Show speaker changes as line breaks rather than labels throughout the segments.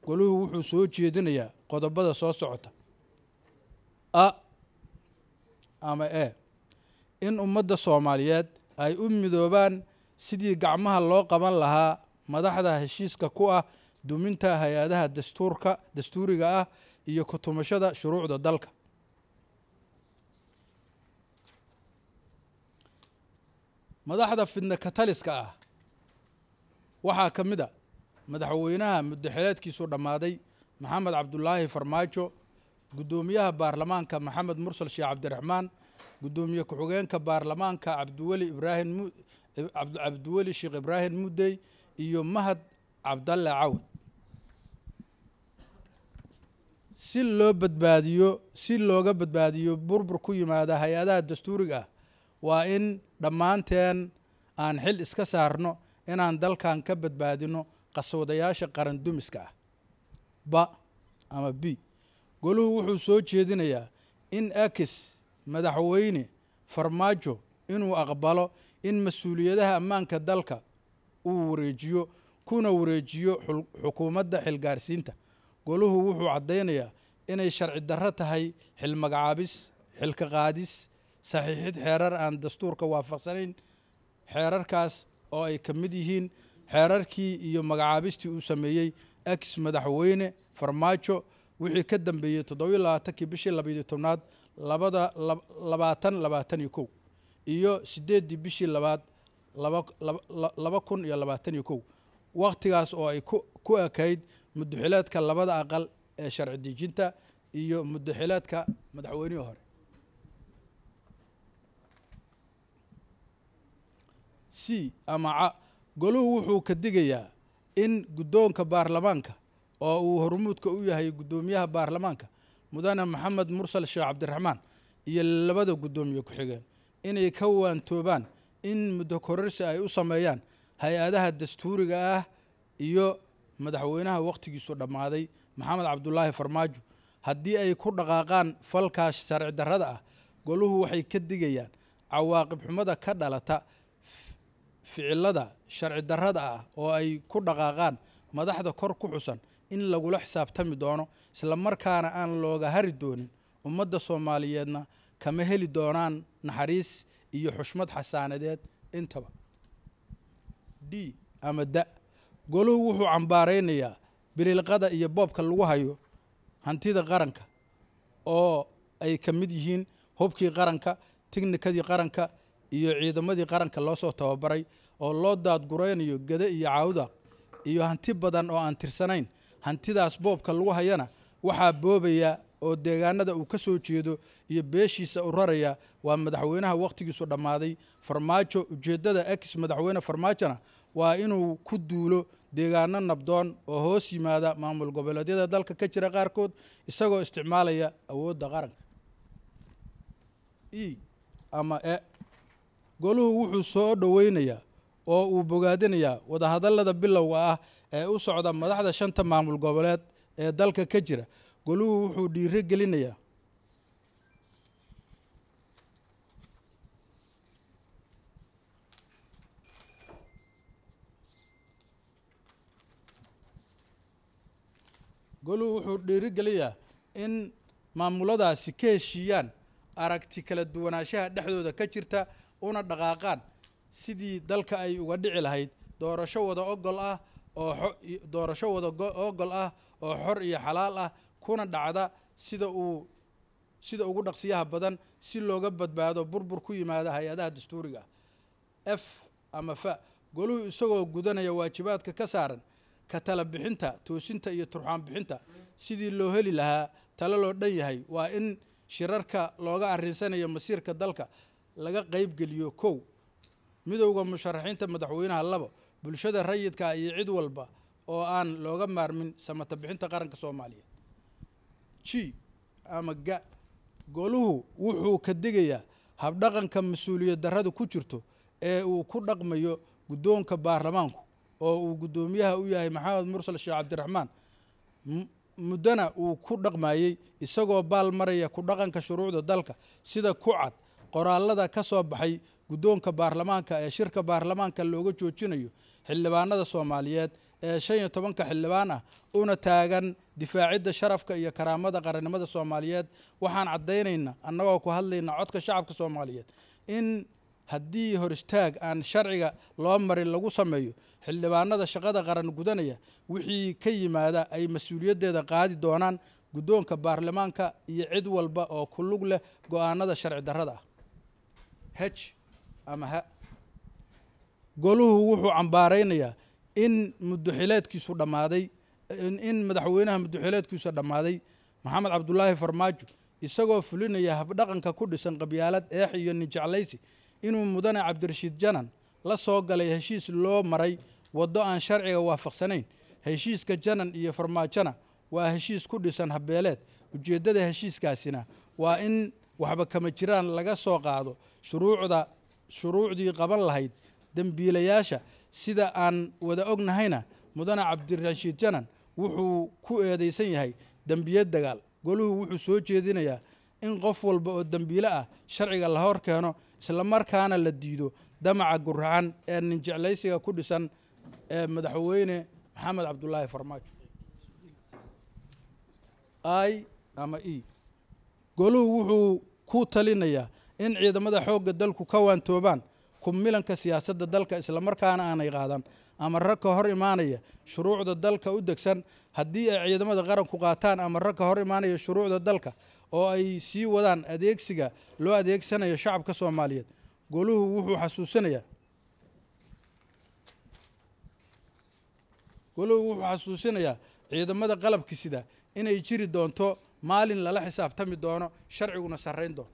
goluhu wuxuu soo jeedinayaa qodobada soo socota a ama e in ummadda soomaaliyeed ay u midoobaan sidii gacmaha loo qaban lahaa madaxda heshiiska ku ah duminta hay-adaha dastuurka dastuuriga ah iyo kutumashada shuruucda dalka madaxda fidna kataliska ah waxaa ka mid a madaxweynaha muddaxileedkiisu dhammaaday maxamed cabdulaahi farmaajo guddoomiyaha baarlamaanka maxamed mursal sheekh cabdiraxmaan guddoomiye ku-xigeenka baarlamaanka cabdiweli ibraahim cabdiweli sheekh ibraahim muddey iyo mahad cabdalle cawad si loo badbaadiyo si looga badbaadiyo burbur ku yimaada hay-adaha dastuuriga ah waa in dhammaanteen aan xil iska saarno inaan dalkan ka badbaadino qaswadayaasha qaran dumiska ah ba ama b goluhu wuxuu soo jeedinayaa in akis madaxweyne farmaajo inuu aqbalo in mas-uuliyadaha ammaanka dalka uu wareejiyo kuna wareejiyo xukuumadda xilgaarsiinta goluhu wuxuu caddaynayaa inay sharci darro tahay xil magacaabis xilka qaadis saxiixid xeerar aan dastuurka waafaqsanayn xeerarkaas oo ay ka mid yihiin xeerarkii iyo magacaabistii uu sameeyey ex madaxweyne farmaajo wixii ka dambeeyey toddobiyo labaatankii bishii labaiyo tobnaad labada labaatan labaatan iyo kow iyo sideeddii bishii labaad laba kun iyo labaatan iyo kow wakhtigaas oo ay ku ekayd muddaxileedka labada aqal ee sharci dejinta iyo muddaxileedka madaxweynihii hore c ama ca goluhu wuxuu ka digayaa in guddoonka baarlamaanka oo uu hormuudka u yahay guddoomiyaha baarlamaanka mudane maxamed mursal sheekh cabdiraxmaan iyo labada guddoomiye ku-xigeen inay ka waantoobaan in muddo kororsi ay u sameeyaan hay-adaha dastuuriga ah iyo madaxweynaha wakhtigiisu dhammaaday maxamed cabdulaahi farmaajo haddii ay ku dhaqaaqaan falkaas sharci darrada ah goluhu waxay ka digayaan cawaaqib xumada ka dhalata ficilada sharci darrada ah oo ay ku dhaqaaqaan madaxda kor ku xusan in lagula xisaabtami doono isla markaana aan looga hari doonin ummadda soomaaliyeedna kama heli doonaan naxariis iyo xushmad xasaanadeed intaba d ama da goluhu wuxuu cambaaraynayaa bililqada iyo boobka lagu hayo hantida qaranka oo ay ka mid yihiin hubkii qaranka tiknikadii qaranka iyo ciidamadii qaranka loo soo tababaray oo loo daadguraynayo gede iyo caawda iyo hanti badan oo aan tirsanayn hantidaas boobka lagu hayana waxaa boobaya oo deegaanada uu ka soo jeedo iyo beeshiisa u raraya waa madaxweynaha wakhtigiisu dhammaaday farmaajo ujeeddada ex madaxweyne farmaajona waa inuu ku duulo deegaano nabdoon oo hoos yimaada maamul goboleedyada dalka ka jira qaarkood isagoo isticmaalaya awoodda qaranka e ama e goluhu wuxuu soo dhoweynayaa oo uu bogaadinayaa wadahadallada bilowga ah ee u socda madaxda shanta maamul goboleed ee dalka ka jira goluhu wuxuu dhiiro gelinayaa goluhu wuxuu dhiiro gelinayaa in maamuladaasi ka heshiiyaan aragti kala duwanaanshaha dhexdooda ka jirta una dhaqaaqaan sidii dalka ay uga dhici lahayd doorasho wada ogol ah oo doorasho wada ogol ah oo xor iyo xalaal ah kuna dhacda sida uu sida ugu dhaqsiyaha badan si looga badbaado burbur ku yimaada hay-adaha dastuuriga ah f ama fa goluhu isagoo gudanaya waajibaadka ka saaran ka tala bixinta toosinta iyo turxaan bixinta sidii loo heli lahaa talo loo dhan yahay waa in shirarka looga arrinsanayo masiirka dalka laga qaybgeliyo kow midowda musharaxiinta madaxweynaha labo bulshada rayidka iyo cid walba oo aan looga maarmin samata bixinta qaranka soomaaliyeed g ama ga goluhu wuxuu ka digayaa habdhaqanka mas-uuliyad darrada ku jirto ee uu ku dhaqmayo guddoonka baarlamaanku oo uu guddoomiyaha u yahay maxamed mursal sheekh cabdiraxmaan muddana uu ku dhaqmayey isagoo baal maraya ku dhaqanka shuruucda dalka sida ku cad qoraalada ka soo baxay guddoonka baarlamaanka ee shirka baarlamaanka looga joojinayo xildhibaanada soomaaliyeed ee shan iyo tobanka xildhibaan ah una taagan difaacidda sharafka iyo karaamada qarannimada soomaaliyeed waxaan caddaynaynaa annagoo ku hadlayna codka shacabka soomaaliyeed in haddii hor istaag aan sharciga loo marin lagu sameeyo xildhibaanada shaqada qaran gudanaya wixii ka yimaada ay mas-uuliyaddeeda qaadi doonaan guddoonka baarlamaanka iyo cid walba oo ku lug leh go-aanada sharci darrada ah h ama ha goluhu wuxuu cambaaraynayaa in muddoxileedkiisu dhammaaday in madaxweynaha muddoxileedkiisu dhammaaday maxamed cabdulaahi farmaajo isagoo fulinaya habdhaqanka ku dhisan qabyaalad eex iyo ninjeclaysi inuu mudane cabdirashiid janan la soo galay heshiis loo maray waddo aan sharciga waafaqsanayn heshiiska janan iyo farmaajona waa heshiis ku dhisan habeeleed ujeeddada heshiiskaasina waa in waxba kama jiraan laga soo qaado shuruucda shuruucdii qaban lahayd dembiilayaasha sida aan wada ognahayna mudane cabdirashiid janan wuxuu ku eedeysan yahay dembiye dagaal goluhu wuxuu soo jeedinayaa in qof walba oo dembiile ah sharciga la hor keeno islamarkaana la diido damaca guracan ee ninjeclaysiga ku dhisan ee madaxweyne maxamed cabdulaahi farmaajo i ama e goluhu wuxuu ku talinayaa in ciidamada xoogga dalku ka waantoobaan kumilanka siyaasadda dalka islamarkaana aanay qaadan amarro ka hor imaanaya shuruucda dalka u degsan haddii ay ciidamada qaranku qaataan amarro ka hor imaanaya shuruucda dalka oo ay sii wadaan adeegsiga loo adeegsanayo shacabka soomaaliyeed goluhu wuxuu xasuusinayaa goluhu wuxuu xasuusinayaa ciidamada qalabka sida inay jiri doonto maalin lala xisaabtami doono sharciguna sarrayn doono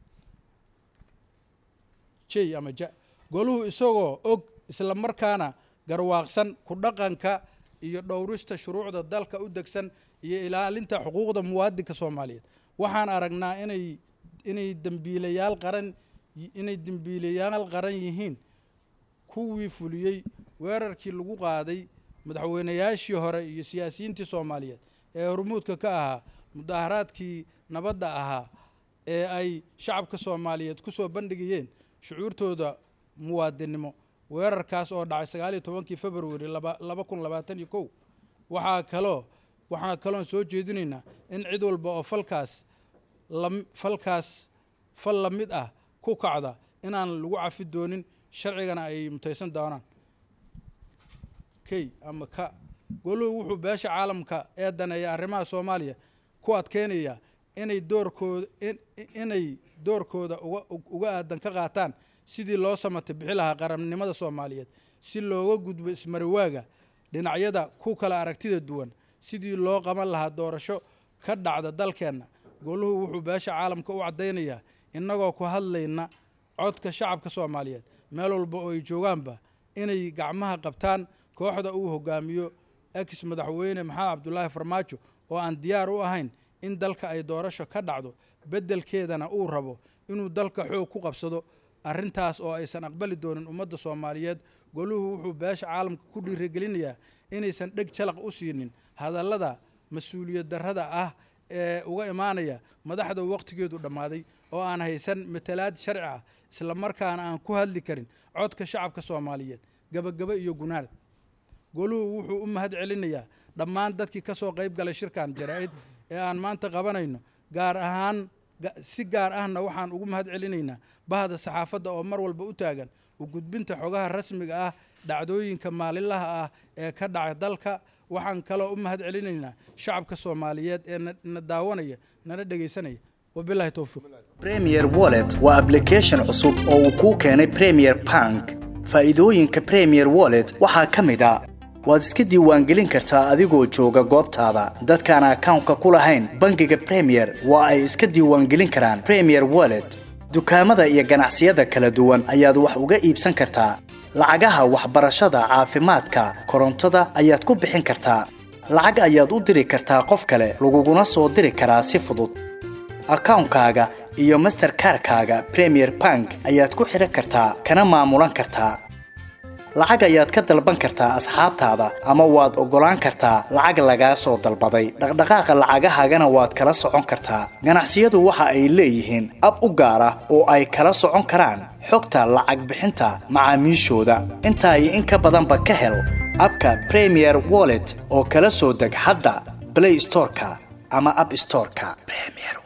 j ama ja goluhu isagoo og isla markaana garwaaqsan ku dhaqanka iyo dhowrista shuruucda dalka u degsan iyo ilaalinta xuquuqda muwaadinka soomaaliyeed waxaan aragnaa inay inay dembiilayaal qaran inay dembiilayaal qaran yihiin kuwii fuliyey weerarkii lagu qaaday madaxweynayaashii hore iyo siyaasiyiintii soomaaliyeed ee hormuudka ka ahaa mudaharaadkii nabadda ahaa ee ay shacabka soomaaliyeed ku soo bandhigayeen shucuurtooda muwaadinnimo weerarkaas oo dhacay sagaaliyo tobankii februari laba kun labaatan iyo kow waxaa kaloo waxaan kaloon soo jeedinaynaa in cid walba oo falkaas falkaas fal la mid ah ku kacda inaan lagu cafi doonin sharcigana ay mutaysan doonaan key ama ka goluhu wuxuu beesha caalamka ee daneeya arrimaha soomaaliya ku adkeynaya inay doorkooda inay doorkooda uga aadan ka qaataan sidii loo samata bixi lahaa qarannimada soomaaliyeed si looga gudbo ismariwaaga dhinacyada ku kala aragtida duwan sidii loo qaban lahaa doorasho ka dhacda dalkeenna goluhu wuxuu beesha caalamka u caddaynayaa innagoo ku hadlayna codka shacabka soomaaliyeed meel walba oo ay joogaanba inay gacmaha qabtaan kooxda uu hogaamiyo ex madaxweyne maxamed cabdulaahi farmaajo oo aan diyaar u ahayn in dalka ay doorasho ka dhacdo beddelkeedana uu rabo inuu dalka xoog ku qabsado arrintaas oo aysan aqbali doonin ummadda soomaaliyeed goluhu wuxuu beesha caalamka ku dhiirigelinayaa inaysan dheg jalaq u siinin hadallada mas-uuliyad darrada ah ee uga imaanaya madaxda waqtigeedu dhammaaday oo aan haysan matalaad sharci ah isla markaana aan ku hadli karin codka shacabka soomaaliyeed gabagaba iyo gunaanad goluhu wuxuu u mahad celinayaa dhammaan dadkii ka soo qayb galay shirkan jaraa-id ee aan maanta qabanayno gaar ahaan si gaar ahna waxaan ugu mahad celinaynaa bahda saxaafadda oo mar walba u taagan u gudbinta xogaha rasmiga ah dhacdooyinka maalinlaha ah ee ka dhaca dalka waxaan kaloo u mahad celinaynaa shacabka soomaaliyeed ee na daawanaya nana dhegaysanaya wabilahi towfiiq
premier wallet waa application cusub oo uu kuu keenay premier bank faa'iidooyinka premier wallet waxaa ka mid a waad iska diiwaangelin kartaa adigoo jooga goobtaada dadkaan akawnka ku lahayn bangiga premier waa ay iska diiwaangelin karaan premier wallet dukaamada iyo ganacsiyada kala duwan ayaad wax uga iibsan kartaa lacagaha waxbarashada caafimaadka korontada ayaad ku bixin kartaa lacag ayaad u diri kartaa qof kale laguguna soo diri karaa si fudud akawnkaaga iyo masterkarkaaga premier bank ayaad ku xidhan kartaa kana maamulan kartaa lacag ayaad ka dalban kartaa asxaabtaada ama waad oggolaan kartaa lacag lagaa soo dalbaday dhaqdhaqaaqa lacagahaagana waad kala socon kartaa ganacsiyadu waxa ay leeyihiin ab u gaar ah oo ay kala socon karaan xogta lacag bixinta macaamiishooda intaa iyo in ka badanba ka hel abka premier wallet oo kala soo deg hadda play storeka ama app storeka premier